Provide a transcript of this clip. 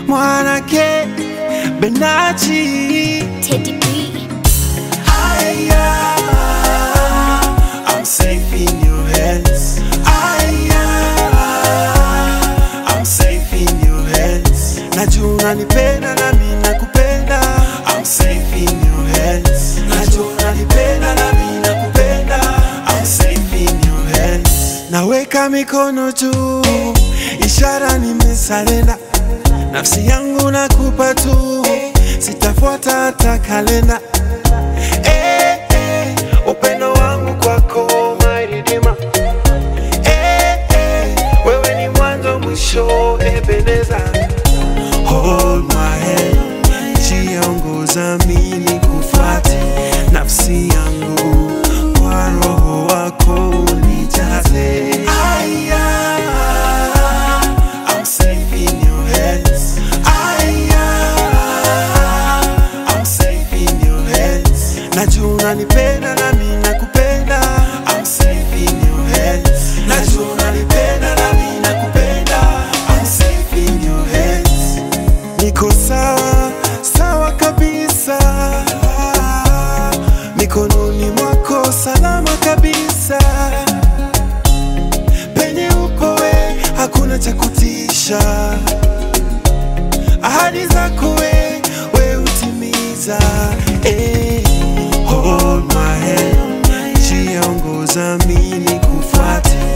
mwanake Benachi. Teddy B. Aya, I'm safe in your hands. Aya, I'm safe in your hands. Najua unanipenda na mimi nakupenda. I'm safe in your hands. Najua unanipenda na mimi nakupenda. I'm safe in your hands. Naweka mikono juu, ishara nimesarenda. Nafsi yangu nakupa tu, sitafuata hata kalenda. Eh, eh, upendo wangu kwako my redeemer. Eh, eh, wewe ni mwanzo mwisho Ebeneza. Hold my hand, jiongoza mimi kufuate nafsi yangu kwa roho wako unijaze. Aya, I'm safe in your hands. Aya, I'm safe in your hands. Najua unanipenda na mimi nakupenda. I'm safe in your hands. Najua unanipenda na mimi nakupenda. I'm safe in your hands. Niko sawa sawa kabisa, mikononi mwako salama kabisa. Penye upo we, hakuna cha kutisha. Ahadi zako we, we utimiza. Eh, hold my hand, jiongoza mimi kufuate